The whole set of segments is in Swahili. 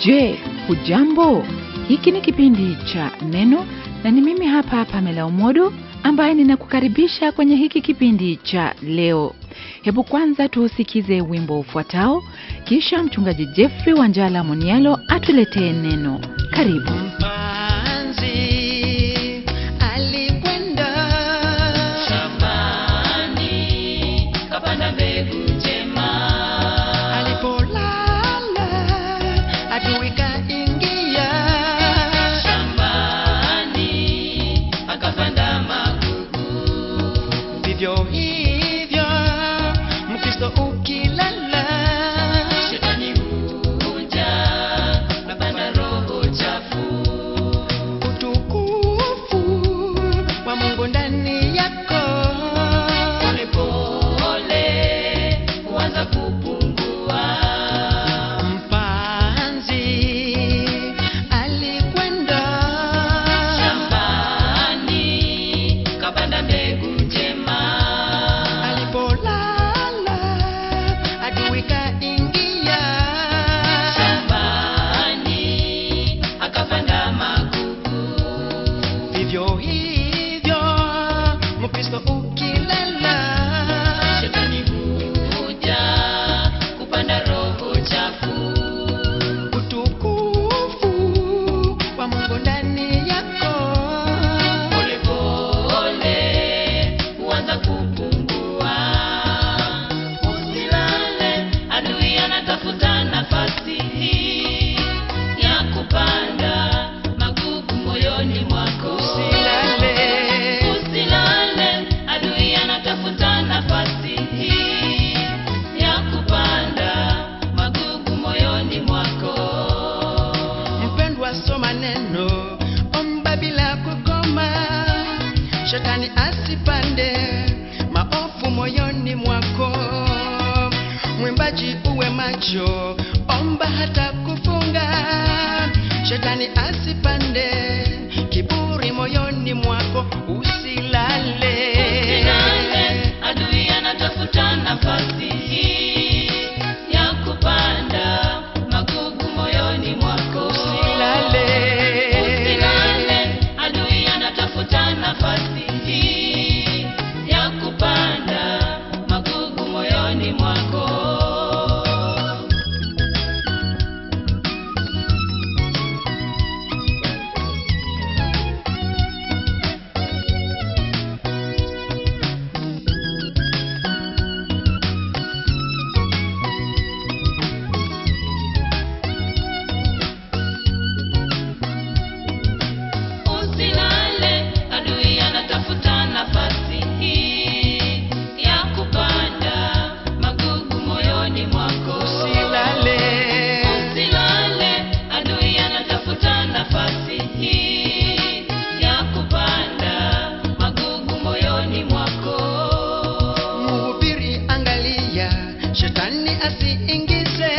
Je, hujambo? Hiki ni kipindi cha Neno na ni mimi hapa Pamela Umodo ambaye ninakukaribisha kwenye hiki kipindi cha leo. Hebu kwanza tuusikize wimbo ufuatao, kisha mchungaji Jeffrey Wanjala Monialo atuletee neno. Karibu. Mpanzi alikwenda shambani kapanda mbegu njema alipolala adui kaingia shambani akapanda magugu vivyo hivyo mkristo ukilala shetani huja napanda roho chafu utukufu wa mungu ndani yako polepole huanza kupungua mpanzi alikwenda shambani kapanda mbegu njema alipolala adui kaingia shambani akapanda magugu vivyo hivyo mkristo ukilala shetani huja kupanda roho chafu utukufu wa mungu ndani yako polepole huanza kupungua usilale adui anatafuta nafasi hii ya kupanda magugu moyoni mwako usilale usilale adui anatafuta nafasi hii ya kupanda magugu moyoni mwako mpendwa soma neno omba bila kukoma shetani asipande maofu moyoni mwako mwimbaji uwe macho omba hata kufunga shetani asipande kiburi moyoni mwako usilale Usilale, adui anatafuta nafasi hii ya kupanda magugu moyoni mwako. usilale Usilale, adui anatafuta nafasi hii ya kupanda magugu moyoni mwako. Usilale, adui anatafuta nafasi hii ya kupanda magugu moyoni mwako. usilale Usilale, adui anatafuta nafasi hii ya kupanda magugu moyoni mwako. Mhubiri, angalia, shetani asiingize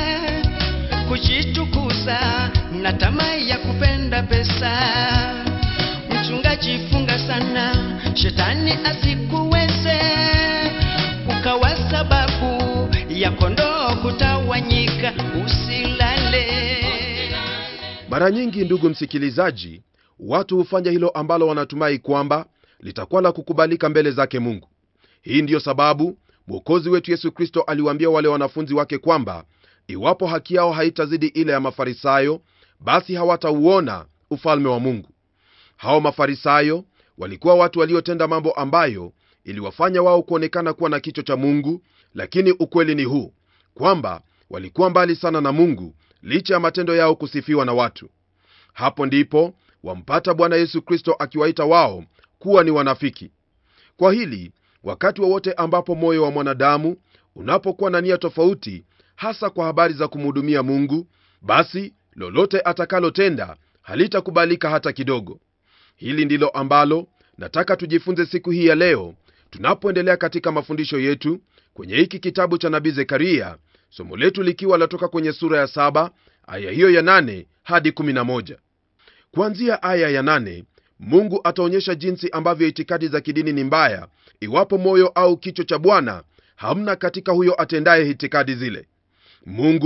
kujitukuza na tamaa ya kupenda pesa. Mchungaji, funga sana, shetani asikuweze ukawa sababu ya kondoo kutawanyika. Usilale. mara nyingi ndugu msikilizaji watu hufanya hilo ambalo wanatumai kwamba litakuwa la kukubalika mbele zake mungu hii ndiyo sababu mwokozi wetu yesu kristo aliwaambia wale wanafunzi wake kwamba iwapo haki yao haitazidi ile ya mafarisayo basi hawatauona ufalme wa mungu hao mafarisayo walikuwa watu waliotenda mambo ambayo iliwafanya wao kuonekana kuwa na kicho cha mungu lakini ukweli ni huu kwamba walikuwa mbali sana na mungu licha ya matendo yao kusifiwa na watu hapo ndipo wampata bwana yesu kristo akiwaita wao kuwa ni wanafiki kwa hili wakati wowote ambapo moyo wa mwanadamu unapokuwa na nia tofauti hasa kwa habari za kumhudumia mungu basi lolote atakalotenda halitakubalika hata kidogo hili ndilo ambalo nataka tujifunze siku hii ya leo tunapoendelea katika mafundisho yetu kwenye hiki kitabu cha nabii zekaria somo letu likiwa latoka kwenye sura ya saba aya hiyo ya nane hadi kumi na moja kuanzia aya ya nane mungu ataonyesha jinsi ambavyo itikadi za kidini ni mbaya iwapo moyo au kicho cha bwana hamna katika huyo atendaye itikadi zile mungu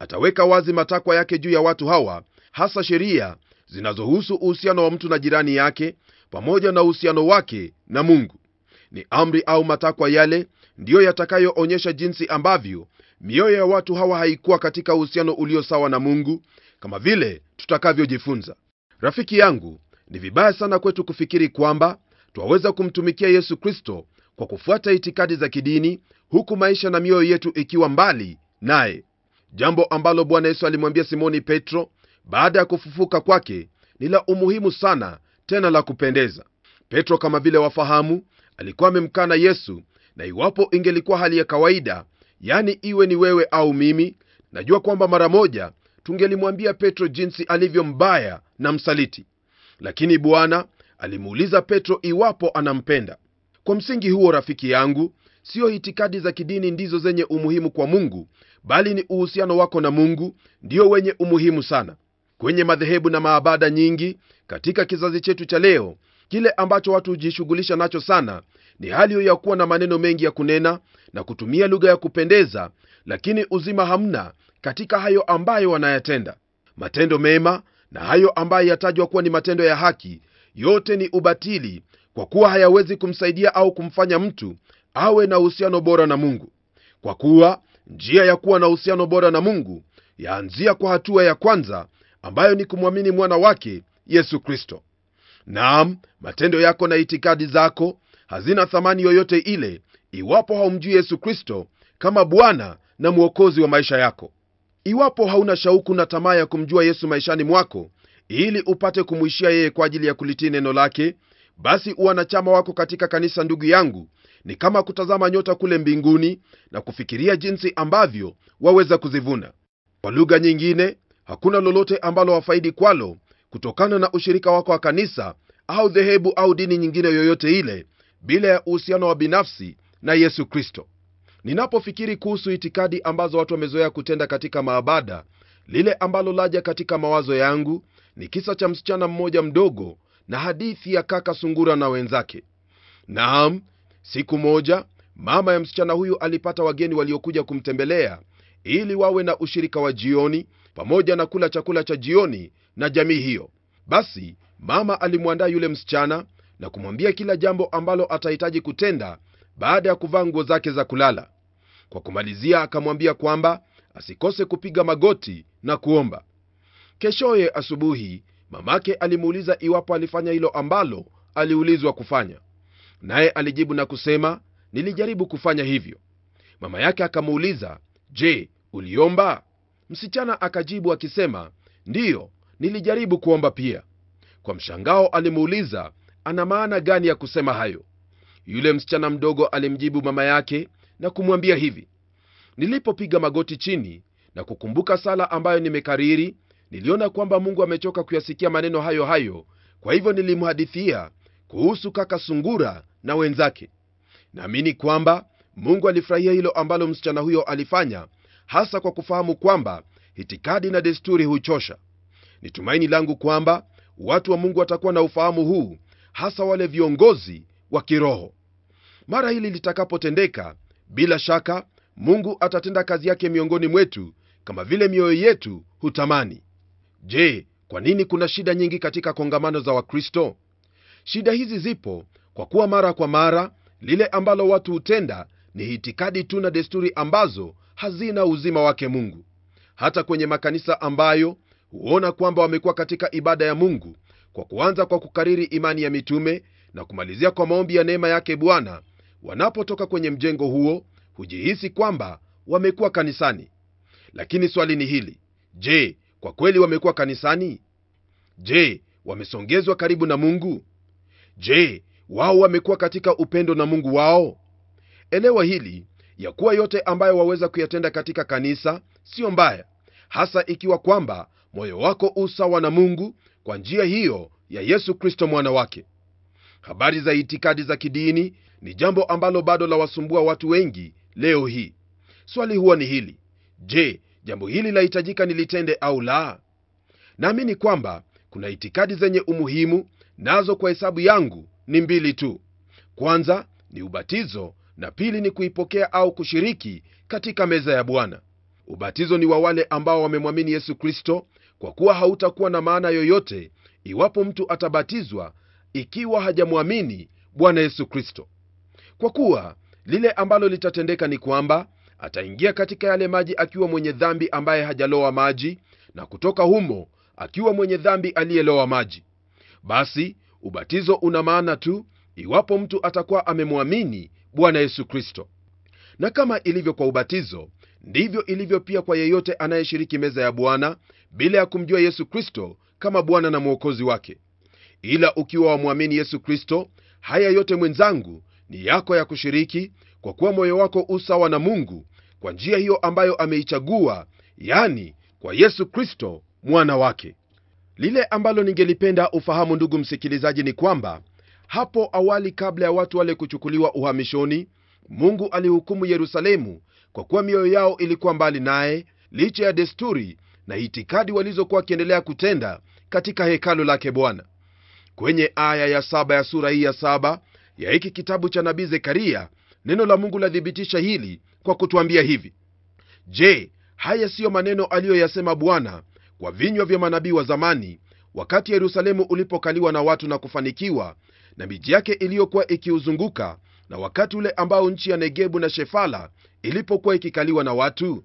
ataweka wazi matakwa yake juu ya watu hawa hasa sheria zinazohusu uhusiano wa mtu na jirani yake pamoja na uhusiano wake na mungu ni amri au matakwa yale ndiyo yatakayoonyesha jinsi ambavyo mioyo ya watu hawa haikuwa katika uhusiano ulio sawa na mungu kama vile tutakavyojifunza rafiki yangu ni vibaya sana kwetu kufikiri kwamba twaweza kumtumikia yesu kristo kwa kufuata itikadi za kidini huku maisha na mioyo yetu ikiwa mbali naye jambo ambalo bwana yesu alimwambia simoni petro baada ya kufufuka kwake ni la umuhimu sana tena la kupendeza petro kama vile wafahamu alikuwa amemkana yesu na iwapo ingelikuwa hali ya kawaida yani iwe ni wewe au mimi najua kwamba mara moja tungelimwambia petro jinsi alivyo mbaya na msaliti lakini bwana alimuuliza petro iwapo anampenda kwa msingi huo rafiki yangu siyo itikadi za kidini ndizo zenye umuhimu kwa mungu bali ni uhusiano wako na mungu ndio wenye umuhimu sana kwenye madhehebu na maabada nyingi katika kizazi chetu cha leo kile ambacho watu hujishughulisha nacho sana ni hali hiyo ya kuwa na maneno mengi ya kunena na kutumia lugha ya kupendeza lakini uzima hamna katika hayo ambayo wanayatenda matendo mema na hayo ambayo yatajwa kuwa ni matendo ya haki yote ni ubatili kwa kuwa hayawezi kumsaidia au kumfanya mtu awe na uhusiano bora na mungu kwa kuwa njia ya kuwa na uhusiano bora na mungu yaanzia kwa hatua ya kwanza ambayo ni kumwamini mwana wake yesu kristo naam matendo yako na itikadi zako hazina thamani yoyote ile iwapo haumjui yesu kristo kama bwana na mwokozi wa maisha yako iwapo hauna shauku na tamaa ya kumjua yesu maishani mwako ili upate kumwishia yeye kwa ajili ya kulitii neno lake basi uwanachama wako katika kanisa ndugu yangu ni kama kutazama nyota kule mbinguni na kufikiria jinsi ambavyo waweza kuzivuna kwa lugha nyingine hakuna lolote ambalo wafaidi kwalo kutokana na ushirika wako wa kanisa au dhehebu au dini nyingine yoyote ile bila ya uhusiano wa binafsi na yesu kristo ninapofikiri kuhusu itikadi ambazo watu wamezoea kutenda katika maabada lile ambalo laja katika mawazo yangu ni kisa cha msichana mmoja mdogo na hadithi ya kaka sungura na wenzake naam siku moja mama ya msichana huyu alipata wageni waliokuja kumtembelea ili wawe na ushirika wa jioni pamoja na kula chakula cha jioni na jamii hiyo basi mama alimwandaa yule msichana na kumwambia kila jambo ambalo atahitaji kutenda baada ya kuvaa nguo zake za kulala kwa kumalizia akamwambia kwamba asikose kupiga magoti na kuomba keshoye asubuhi mamake alimuuliza iwapo alifanya hilo ambalo aliulizwa kufanya naye alijibu na kusema nilijaribu kufanya hivyo mama yake akamuuliza je uliomba msichana akajibu akisema ndiyo nilijaribu kuomba pia kwa mshangao alimuuliza ana maana gani ya kusema hayo yule msichana mdogo alimjibu mama yake na kumwambia hivi nilipopiga magoti chini na kukumbuka sala ambayo nimekariri niliona kwamba mungu amechoka kuyasikia maneno hayo hayo kwa hivyo nilimhadithia kuhusu kaka sungura na wenzake naamini kwamba mungu alifurahia hilo ambalo msichana huyo alifanya hasa kwa kufahamu kwamba itikadi na desturi huchosha ni tumaini langu kwamba watu wa mungu watakuwa na ufahamu huu hasa wale viongozi wa kiroho mara hili litakapotendeka bila shaka mungu atatenda kazi yake miongoni mwetu kama vile mioyo yetu hutamani je kwa nini kuna shida nyingi katika kongamano za wakristo shida hizi zipo kwa kuwa mara kwa mara lile ambalo watu hutenda ni itikadi tu na desturi ambazo hazina uzima wake mungu hata kwenye makanisa ambayo huona kwamba wamekuwa katika ibada ya mungu kwa kuanza kwa kukariri imani ya mitume na kumalizia kwa maombi ya neema yake bwana wanapotoka kwenye mjengo huo hujihisi kwamba wamekuwa kanisani lakini swali ni hili je kwa kweli wamekuwa kanisani je wamesongezwa karibu na mungu je wao wamekuwa katika upendo na mungu wao elewa hili ya kuwa yote ambayo waweza kuyatenda katika kanisa siyo mbaya hasa ikiwa kwamba moyo wako usawa na mungu kwa njia hiyo ya yesu kristo mwana wake habari za itikadi za kidini ni jambo ambalo bado lawasumbua watu wengi leo hii swali huwa ni hili je jambo hili lahitajika nilitende au la naamini kwamba kuna itikadi zenye umuhimu nazo kwa hesabu yangu ni mbili tu kwanza ni ubatizo na pili ni kuipokea au kushiriki katika meza ya bwana ubatizo ni wa wale ambao wamemwamini yesu kristo kwa kuwa hautakuwa na maana yoyote iwapo mtu atabatizwa ikiwa hajamwamini bwana yesu kristo kwa kuwa lile ambalo litatendeka ni kwamba ataingia katika yale maji akiwa mwenye dhambi ambaye hajaloa maji na kutoka humo akiwa mwenye dhambi aliyeloa maji basi ubatizo una maana tu iwapo mtu atakuwa amemwamini bwana yesu kristo na kama ilivyo kwa ubatizo ndivyo ilivyo pia kwa yeyote anayeshiriki meza ya bwana bila ya kumjua yesu kristo kama bwana na mwokozi wake ila ukiwa wamwamini yesu kristo haya yote mwenzangu ni yako ya kushiriki kwa kuwa moyo wako usawa na mungu kwa njia hiyo ambayo ameichagua yani kwa yesu kristo mwana wake lile ambalo ningelipenda ufahamu ndugu msikilizaji ni kwamba hapo awali kabla ya watu wale kuchukuliwa uhamishoni mungu alihukumu yerusalemu kwa kuwa mioyo yao ilikuwa mbali naye licha ya desturi na itikadi walizokuwa wakiendelea kutenda katika hekalu lake bwana kwenye aya ya saba ya sura hii ya saba ya hiki kitabu cha nabii zekaria neno la mungu lathibitisha hili kwa kutwambia hivi je haya siyo maneno aliyoyasema bwana kwa vinywa vya manabii wa zamani wakati yerusalemu ulipokaliwa na watu na kufanikiwa na miji yake iliyokuwa ikiuzunguka na wakati ule ambao nchi ya negebu na shefala ilipokuwa ikikaliwa na watu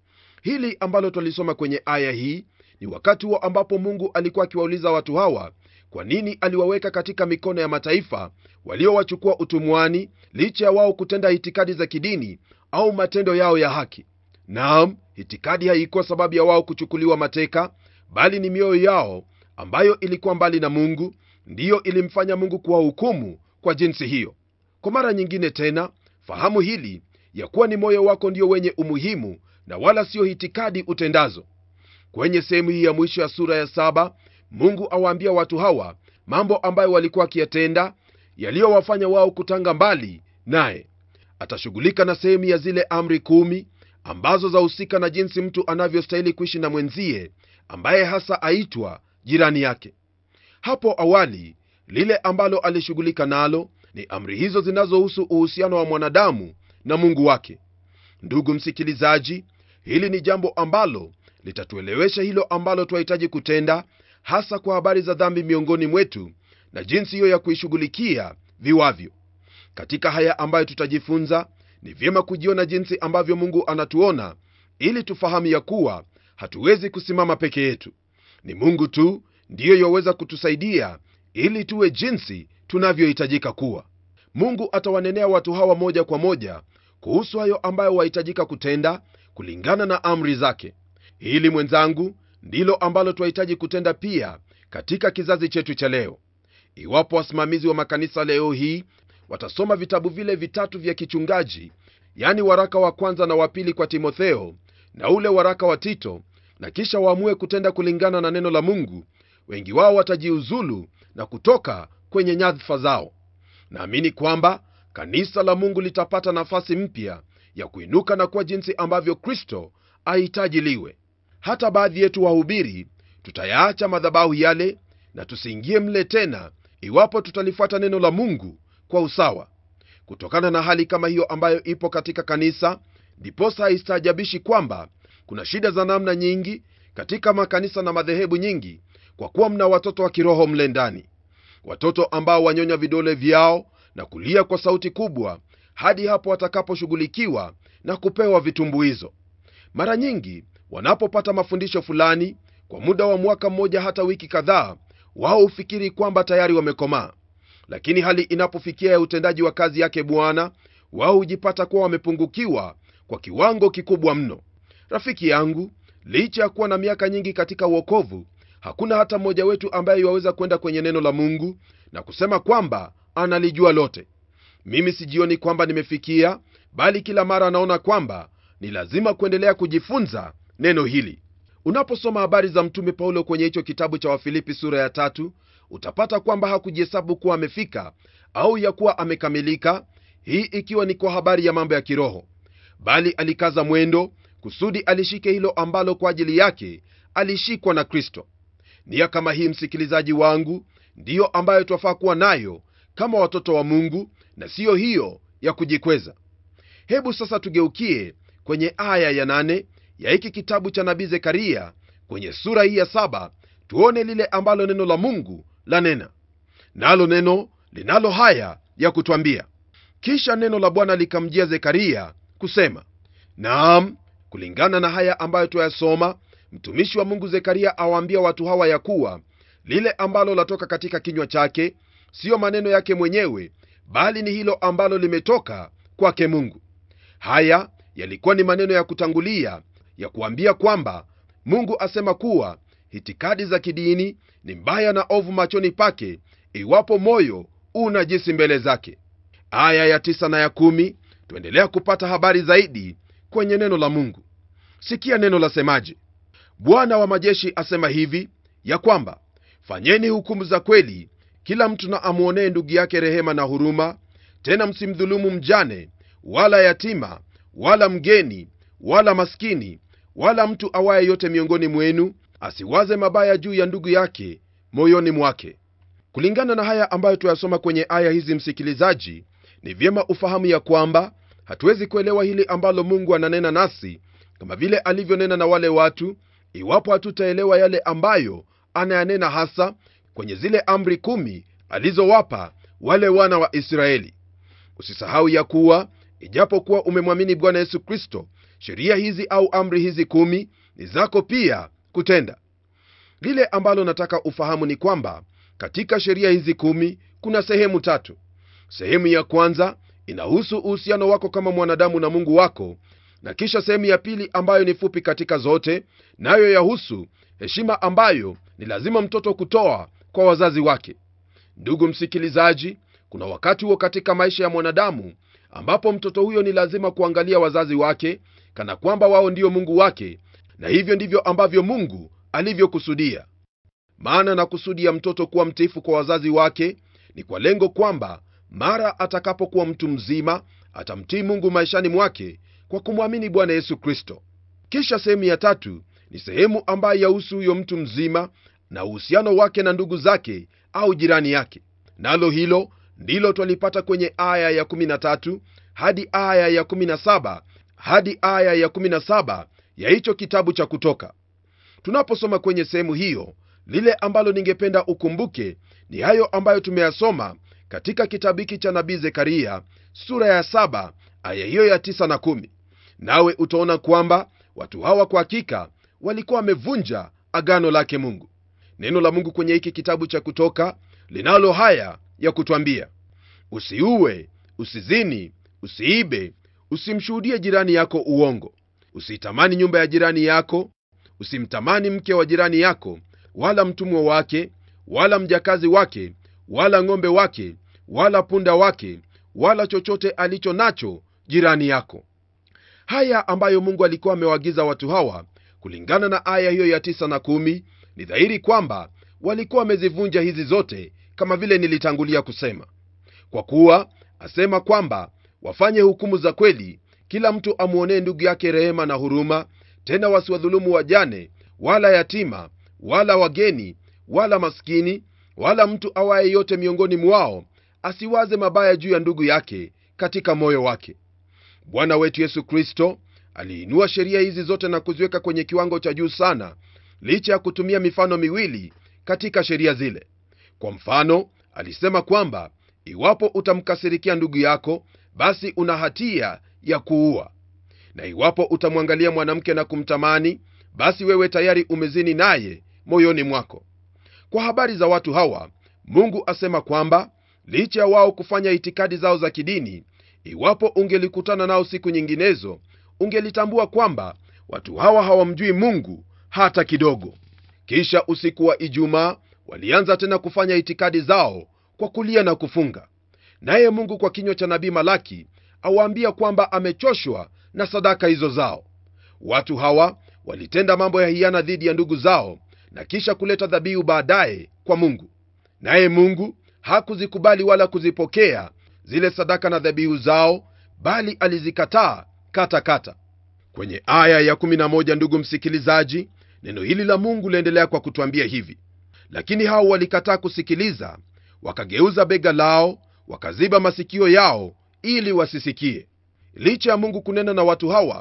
hili ambalo twalisoma kwenye aya hii ni wakati huo ambapo mungu alikuwa akiwauliza watu hawa kwa nini aliwaweka katika mikono ya mataifa waliowachukua utumwani licha ya wao kutenda itikadi za kidini au matendo yao ya haki naam itikadi haikuwa sababu ya wao kuchukuliwa mateka bali ni mioyo yao ambayo ilikuwa mbali na mungu ndiyo ilimfanya mungu kuwahukumu kwa jinsi hiyo kwa mara nyingine tena fahamu hili ya kuwa ni moyo wako ndio wenye umuhimu na wala sio itikadi utendazo kwenye sehemu hii ya mwisho ya sura ya saba mungu awaambia watu hawa mambo ambayo walikuwa wakiyatenda yaliyowafanya wao kutanga mbali naye atashughulika na sehemu ya zile amri kumi ambazo zahusika na jinsi mtu anavyostahili kuishi na mwenzie ambaye hasa aitwa jirani yake hapo awali lile ambalo alishughulika nalo ni amri hizo zinazohusu uhusiano wa mwanadamu na mungu wake ndugu msikilizaji hili ni jambo ambalo litatuelewesha hilo ambalo twahitaji kutenda hasa kwa habari za dhambi miongoni mwetu na jinsi hiyo ya kuishughulikia viwavyo katika haya ambayo tutajifunza ni vyema kujiona jinsi ambavyo mungu anatuona ili tufahamu ya kuwa hatuwezi kusimama peke yetu ni mungu tu ndiyo yaweza kutusaidia ili tuwe jinsi tunavyohitajika kuwa mungu atawanenea watu hawa moja kwa moja kuhusu hayo ambayo wahitajika kutenda kulingana na amri zake hili mwenzangu ndilo ambalo twahitaji kutenda pia katika kizazi chetu cha leo iwapo wasimamizi wa makanisa leo hii watasoma vitabu vile vitatu vya kichungaji yani waraka wa kwanza na wa pili kwa timotheo na ule waraka wa tito na kisha waamue kutenda kulingana na neno la mungu wengi wao watajiuzulu na kutoka kwenye nyadhifa zao naamini kwamba kanisa la mungu litapata nafasi mpya ya kuinuka na kuwa jinsi ambavyo kristo ahitaji liwe hata baadhi yetu wahubiri tutayaacha madhabahu yale na tusiingie mle tena iwapo tutalifuata neno la mungu kwa usawa kutokana na hali kama hiyo ambayo ipo katika kanisa ndiposa haistaajabishi kwamba kuna shida za namna nyingi katika makanisa na madhehebu nyingi kwa kuwa mna watoto wa kiroho mle ndani watoto ambao wanyonya vidole vyao na kulia kwa sauti kubwa hadi hapo watakaposhughulikiwa na kupewa vitumbuizo mara nyingi wanapopata mafundisho fulani kwa muda wa mwaka mmoja hata wiki kadhaa wao hufikiri kwamba tayari wamekomaa lakini hali inapofikia ya utendaji wa kazi yake bwana wao hujipata kuwa wamepungukiwa kwa kiwango kikubwa mno rafiki yangu licha ya kuwa na miaka nyingi katika uokovu hakuna hata mmoja wetu ambaye iwaweza kwenda kwenye neno la mungu na kusema kwamba analijua lote mimi sijioni kwamba nimefikia bali kila mara anaona kwamba ni lazima kuendelea kujifunza neno hili unaposoma habari za mtume paulo kwenye hicho kitabu cha wafilipi sura ya tatu utapata kwamba hakujihesabu kuwa amefika au ya kuwa amekamilika hii ikiwa ni kwa habari ya mambo ya kiroho bali alikaza mwendo kusudi alishike hilo ambalo kwa ajili yake alishikwa na kristo nia kama hii msikilizaji wangu ndiyo ambayo twafaa kuwa nayo kama watoto wa mungu na siyo hiyo ya kujikweza hebu sasa tugeukie kwenye aya ya nane ya hiki kitabu cha nabii zekaria kwenye sura hii ya saba tuone lile ambalo neno la mungu lanena nalo neno linalo haya ya kutwambia kisha neno la bwana likamjia zekaria kusema naam kulingana na haya ambayo twayasoma mtumishi wa mungu zekaria awaambia watu hawa ya kuwa lile ambalo latoka katika kinywa chake siyo maneno yake mwenyewe bali ni hilo ambalo limetoka kwake mungu haya yalikuwa ni maneno ya kutangulia ya kuambia kwamba mungu asema kuwa hitikadi za kidini ni mbaya na ovu machoni pake iwapo moyo una jisi mbele zake aya ya tisa na ya kumi tuendelea kupata habari zaidi kwenye neno la mungu sikia neno lasemaje bwana wa majeshi asema hivi ya kwamba fanyeni hukumu za kweli kila mtu na amwonee ndugu yake rehema na huruma tena msimdhulumu mjane wala yatima wala mgeni wala maskini wala mtu awaye yote miongoni mwenu asiwaze mabaya juu ya ndugu yake moyoni mwake kulingana na haya ambayo tuyasoma kwenye aya hizi msikilizaji ni vyema ufahamu ya kwamba hatuwezi kuelewa hili ambalo mungu ananena nasi kama vile alivyonena na wale watu iwapo hatutaelewa yale ambayo anayanena hasa kwenye zile amri kumi alizowapa wale wana wa israeli usisahau ya kuwa ijapokuwa umemwamini bwana yesu kristo sheria hizi au amri hizi kumi ni zako pia kutenda lile ambalo nataka ufahamu ni kwamba katika sheria hizi kumi kuna sehemu tatu sehemu ya kwanza inahusu uhusiano wako kama mwanadamu na mungu wako na kisha sehemu ya pili ambayo ni fupi katika zote nayo yahusu heshima ambayo ni lazima mtoto kutoa kwa wazazi wake ndugu msikilizaji kuna wakati huo katika maisha ya mwanadamu ambapo mtoto huyo ni lazima kuangalia wazazi wake kana kwamba wao ndio mungu wake na hivyo ndivyo ambavyo mungu alivyokusudia maana na kusudi ya mtoto kuwa mtiifu kwa wazazi wake ni kwa lengo kwamba mara atakapokuwa mtu mzima atamtii mungu maishani mwake kwa kumwamini bwana yesu kristo kisha sehemu ya tatu ni sehemu ambayo yahusu huyo mtu mzima na uhusiano wake na ndugu zake au jirani yake nalo hilo ndilo twalipata kwenye aya ya 13 hadi aya ya 17 hadi aya ya 17 ya hicho kitabu cha kutoka tunaposoma kwenye sehemu hiyo lile ambalo ningependa ukumbuke ni hayo ambayo tumeyasoma katika kitabu hiki cha nabii zekaria sura ya 7 aya hiyo ya 9 na 1 nawe utaona kwamba watu hawa kwa hakika walikuwa wamevunja agano lake mungu neno la mungu kwenye hiki kitabu cha kutoka linalo haya ya kutwambia usiue usizini usiibe usimshuhudie jirani yako uongo usiitamani nyumba ya jirani yako usimtamani mke wa jirani yako wala mtumwa wake wala mjakazi wake wala ng'ombe wake wala punda wake wala chochote alicho nacho jirani yako haya ambayo mungu alikuwa amewaagiza watu hawa kulingana na aya hiyo ya tisa na kumi ni dhahiri kwamba walikuwa wamezivunja hizi zote kama vile nilitangulia kusema kwa kuwa asema kwamba wafanye hukumu za kweli kila mtu amwonee ndugu yake rehema na huruma tena wasiwadhulumu wajane wala yatima wala wageni wala maskini wala mtu awaye yote miongoni mwao asiwaze mabaya juu ya ndugu yake katika moyo wake bwana wetu yesu kristo aliinua sheria hizi zote na kuziweka kwenye kiwango cha juu sana licha ya kutumia mifano miwili katika sheria zile kwa mfano alisema kwamba iwapo utamkasirikia ndugu yako basi una hatia ya kuua na iwapo utamwangalia mwanamke na kumtamani basi wewe tayari umezini naye moyoni mwako kwa habari za watu hawa mungu asema kwamba licha ya wao kufanya itikadi zao za kidini iwapo ungelikutana nao siku nyinginezo ungelitambua kwamba watu hawa hawamjui mungu hata kidogo kisha usiku wa ijumaa walianza tena kufanya itikadi zao kwa kulia na kufunga naye mungu kwa kinywa cha nabii malaki awaambia kwamba amechoshwa na sadaka hizo zao watu hawa walitenda mambo ya hiana dhidi ya ndugu zao na kisha kuleta dhabihu baadaye kwa mungu naye mungu hakuzikubali wala kuzipokea zile sadaka na dhabihu zao bali alizikataa katakata kwenye aya ya 11 ndugu msikilizaji neno hili la mungu liendelea kwa kutwambia hivi lakini hao walikataa kusikiliza wakageuza bega lao wakaziba masikio yao ili wasisikie licha ya mungu kunena na watu hawa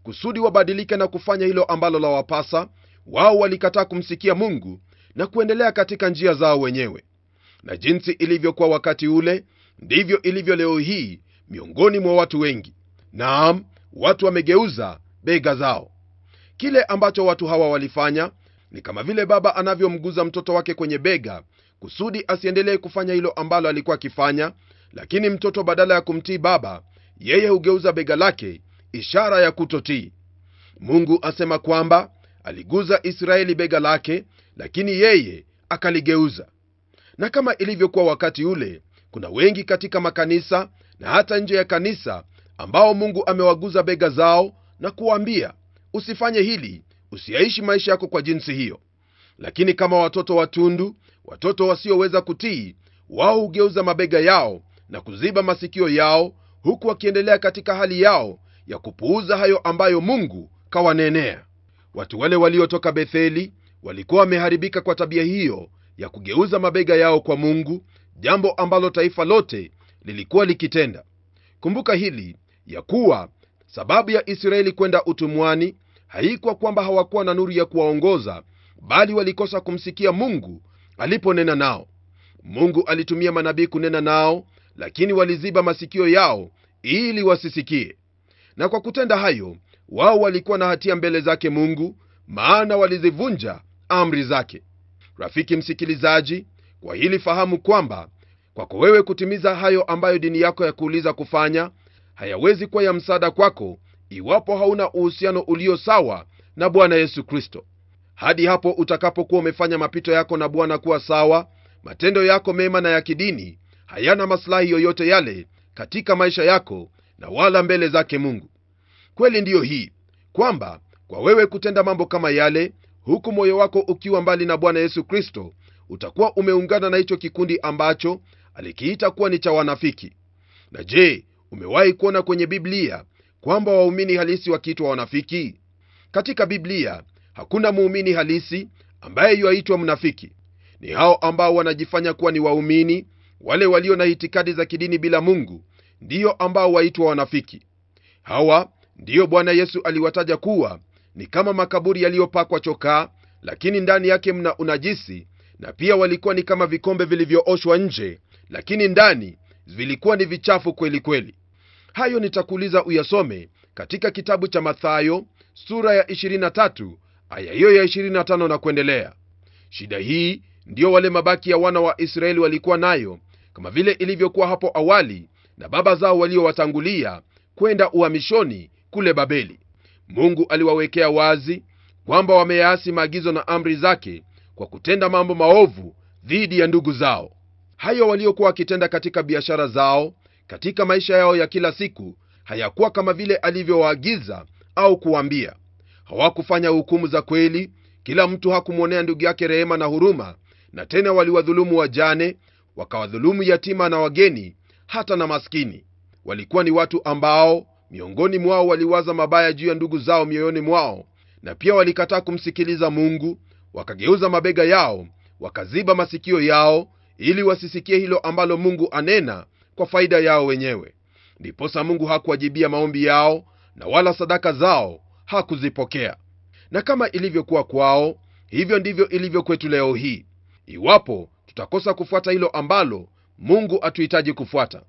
kusudi wabadilike na kufanya hilo ambalo lawapasa wao walikataa kumsikia mungu na kuendelea katika njia zao wenyewe na jinsi ilivyokuwa wakati ule ndivyo ilivyo leo hii miongoni mwa watu wengi naam watu wamegeuza bega zao kile ambacho watu hawa walifanya ni kama vile baba anavyomguza mtoto wake kwenye bega kusudi asiendelee kufanya hilo ambalo alikuwa akifanya lakini mtoto badala ya kumtii baba yeye hugeuza bega lake ishara ya kutotii mungu asema kwamba aliguza israeli bega lake lakini yeye akaligeuza na kama ilivyokuwa wakati ule kuna wengi katika makanisa na hata nje ya kanisa ambao mungu amewaguza bega zao na kuwaambia usifanye hili usiyaishi maisha yako kwa jinsi hiyo lakini kama watoto watundu watoto wasioweza kutii wao hugeuza mabega yao na kuziba masikio yao huku wakiendelea katika hali yao ya kupuuza hayo ambayo mungu kawanenea watu wale waliotoka betheli walikuwa wameharibika kwa tabia hiyo ya kugeuza mabega yao kwa mungu jambo ambalo taifa lote lilikuwa likitenda kumbuka hili ya kuwa sababu ya israeli kwenda utumwani haikuwa kwamba hawakuwa na nuru ya kuwaongoza bali walikosa kumsikia mungu aliponena nao mungu alitumia manabii kunena nao lakini waliziba masikio yao ili wasisikie na kwa kutenda hayo wao walikuwa na hatia mbele zake mungu maana walizivunja amri zake rafiki msikilizaji kwa hili fahamu kwamba kwako wewe kutimiza hayo ambayo dini yako ya kuuliza kufanya hayawezi kuwa ya msaada kwako iwapo hauna uhusiano ulio sawa na bwana yesu kristo hadi hapo utakapokuwa umefanya mapito yako na bwana kuwa sawa matendo yako mema na ya kidini hayana masilahi yoyote yale katika maisha yako na wala mbele zake mungu kweli ndiyo hii kwamba kwa wewe kutenda mambo kama yale huku moyo wako ukiwa mbali na bwana yesu kristo utakuwa umeungana na hicho kikundi ambacho alikiita kuwa ni cha wanafiki na je umewahi kuona kwenye biblia kwamba waumini halisi wakiitwa wanafiki katika biblia hakuna muumini halisi ambaye yuaitwa mnafiki ni hao ambao wanajifanya kuwa ni waumini wale walio na itikadi za kidini bila mungu ndiyo ambao waitwa wanafiki hawa ndiyo bwana yesu aliwataja kuwa ni kama makaburi yaliyopakwa chokaa lakini ndani yake mna unajisi na pia walikuwa ni kama vikombe vilivyooshwa nje lakini ndani vilikuwa ni vichafu kweli kweli hayo nitakuuliza uyasome katika kitabu cha mathayo sura ya 23 aya hiyo ya 25 na kuendelea shida hii ndiyo wale mabaki ya wana wa israeli walikuwa nayo kama vile ilivyokuwa hapo awali na baba zao waliowatangulia kwenda uhamishoni kule babeli mungu aliwawekea wazi kwamba wameyaasi maagizo na amri zake kwa kutenda mambo maovu dhidi ya ndugu zao hayo waliokuwa wakitenda katika biashara zao katika maisha yao ya kila siku hayakuwa kama vile alivyowaagiza au kuwaambia hawakufanya hukumu za kweli kila mtu hakumwonea ndugu yake rehema na huruma na tena waliwadhulumu wajane wakawadhulumu yatima na wageni hata na maskini walikuwa ni watu ambao miongoni mwao waliwaza mabaya juu ya ndugu zao mioyoni mwao na pia walikataa kumsikiliza mungu wakageuza mabega yao wakaziba masikio yao ili wasisikie hilo ambalo mungu anena kwa faida yao wenyewe ndiposa mungu hakuwajibia maombi yao na wala sadaka zao hakuzipokea na kama ilivyokuwa kwao hivyo ndivyo ilivyo kwetu leo hii iwapo tutakosa kufuata hilo ambalo mungu atuhitaji kufuata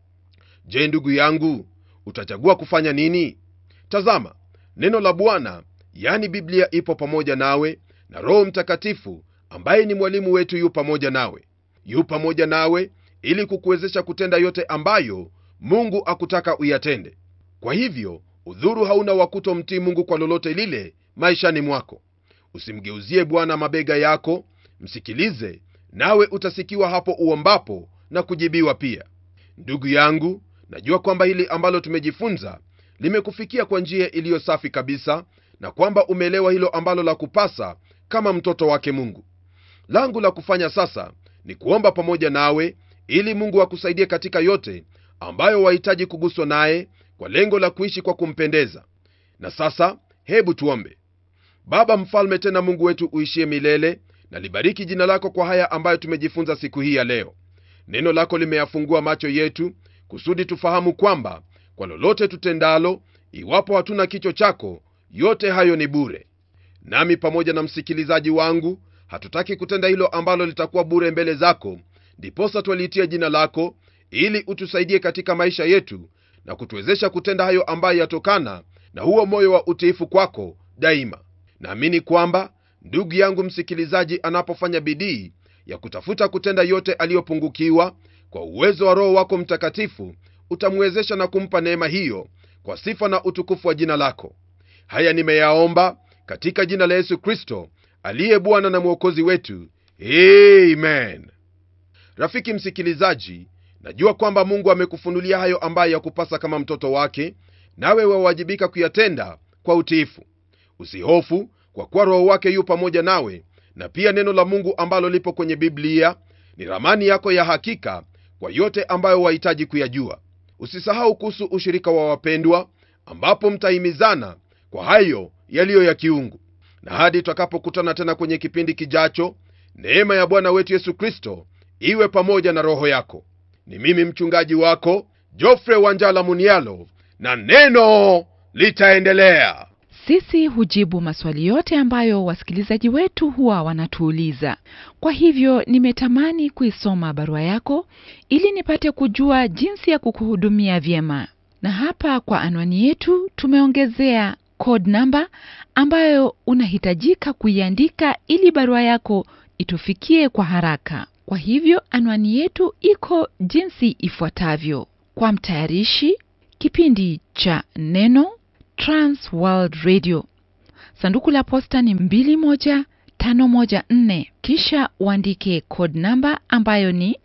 je ndugu yangu utachagua kufanya nini tazama neno la bwana yani biblia ipo pamoja nawe na roho mtakatifu ambaye ni mwalimu wetu yu pamoja nawe yu pamoja nawe ili kukuwezesha kutenda yote ambayo mungu akutaka uyatende kwa hivyo udhuru hauna wa kutomtii mungu kwa lolote lile maishani mwako usimgeuzie bwana mabega yako msikilize nawe utasikiwa hapo uombapo na kujibiwa pia ndugu yangu najua kwamba hili ambalo tumejifunza limekufikia kwa njia iliyo safi kabisa na kwamba umeelewa hilo ambalo la kupasa kama mtoto wake mungu langu la kufanya sasa ni kuomba pamoja nawe ili mungu akusaidie katika yote ambayo wahitaji kuguswa naye kwa lengo la kuishi kwa kumpendeza na sasa hebu tuombe baba mfalme tena mungu wetu uishie milele na libariki jina lako kwa haya ambayo tumejifunza siku hii ya leo neno lako limeyafungua macho yetu kusudi tufahamu kwamba kwa lolote tutendalo iwapo hatuna kicho chako yote hayo ni bure nami pamoja na msikilizaji wangu hatutaki kutenda hilo ambalo litakuwa bure mbele zako ndiposa twaliitia jina lako ili utusaidie katika maisha yetu na kutuwezesha kutenda hayo ambayo yatokana na huo moyo wa utiifu kwako daima naamini kwamba ndugu yangu msikilizaji anapofanya bidii ya kutafuta kutenda yote aliyopungukiwa kwa uwezo wa roho wako mtakatifu utamwezesha na kumpa neema hiyo kwa sifa na utukufu wa jina lako haya nimeyaomba katika jina la yesu kristo aliye bwana na mwokozi wetu amen rafiki msikilizaji najua kwamba mungu amekufunulia hayo ambayo yakupasa kama mtoto wake nawe wawajibika kuyatenda kwa utiifu usihofu kwa kuwa roho wake yu pamoja nawe na pia neno la mungu ambalo lipo kwenye biblia ni ramani yako ya hakika kwa yote ambayo wahitaji kuyajua usisahau kuhusu ushirika wa wapendwa ambapo mtahimizana kwa hayo yaliyo ya kiungu na hadi tutakapokutana tena kwenye kipindi kijacho neema ya bwana wetu yesu kristo iwe pamoja na roho yako ni mimi mchungaji wako jofre wanjala munialo na neno litaendelea sisi hujibu maswali yote ambayo wasikilizaji wetu huwa wanatuuliza kwa hivyo nimetamani kuisoma barua yako ili nipate kujua jinsi ya kukuhudumia vyema na hapa kwa anwani yetu tumeongezea code namba ambayo unahitajika kuiandika ili barua yako itufikie kwa haraka kwa hivyo anwani yetu iko jinsi ifuatavyo kwa mtayarishi kipindi cha neno trans world radio sanduku la posta ni 21514 kisha uandike code namba ambayo ni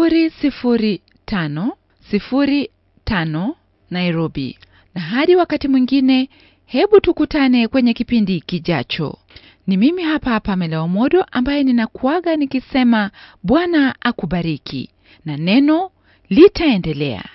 00505 nairobi na hadi wakati mwingine hebu tukutane kwenye kipindi kijacho ni mimi hapa hapa meleomodo ambaye ninakuaga nikisema bwana akubariki na neno litaendelea